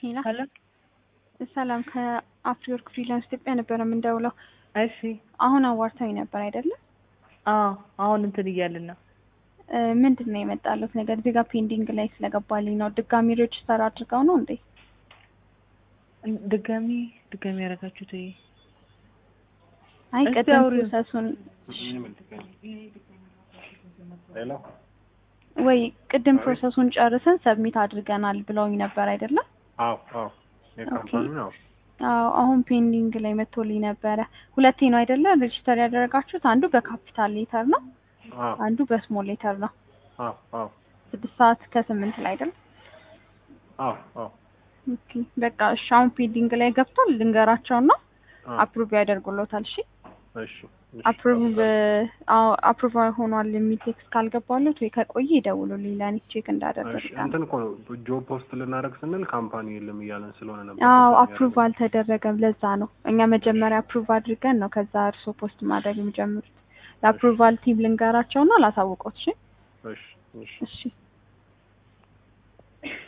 ሄላ ሄሎ ሰላም ከአፍሪወርክ ፍሪላንስ ኢትዮጵያ ነበረ የምንደውለው። እሺ አሁን አዋርታዊ ነበር አይደለም? አዎ አሁን እንትን እያልን ነው እ ምንድን ነው የመጣለት ነገር እዚህ ጋር ፔንዲንግ ላይ ስለገባልኝ ነው። ድጋሚ ሬጅስተር አድርገው ነው እንዴ? እን- ድጋሚ ድጋሚ ያደረጋችሁት ይሄ አይ እስቲ ቅድም አውሪው። ፕሮሰሱን ሄሎ ወይ ቅድም ፕሮሰሱን ጨርሰን ሰብሚት አድርገናል ብለውኝ ነበር አይደለም? አዎ አዎ የካምፓኒ ነው አዎ አሁን ፔንዲንግ ላይ መጥቶልኝ ነበረ። ሁለቴ ነው አይደለ ሬጅስተር ያደረጋችሁት? አንዱ በካፒታል ሌተር ነው፣ አዎ አንዱ በስሞል ሌተር ነው። አዎ አዎ ስድስት ሰዓት ከስምንት ላይ አይደል? አዎ አዎ ኦኬ በቃ እሺ። አሁን ፔንዲንግ ላይ ገብቷል። ልንገራቸውና አዎ አፕሩቭ ያደርጉሎታል። እሺ እሺ እሺ። አፕሩቭ አፕሩቭ ሆኗል የሚል ቴክስት ካልገባሉት ወይ ከቆየ ይደውሉልኝ ለእኔ ቼክ እሺ እንዳደረግ እንትን እኮ ነው ጆብ ፖስት ልናደርግ ስንል ካምፓኒ የለም እያለን ስለሆነ ነበር። አዎ እንደዛ አፕሩቭ አልተደረገም። ለዛ ነው እኛ መጀመሪያ አፕሩቭ አድርገን ነው ከዛ እርሶ ፖስት ማድረግ የሚጀምሩት። ለአፕሩቫል ቲም ልንገራቸውና ላሳውቆት። እሺ ያደረግን። እሺ እሺ እሺ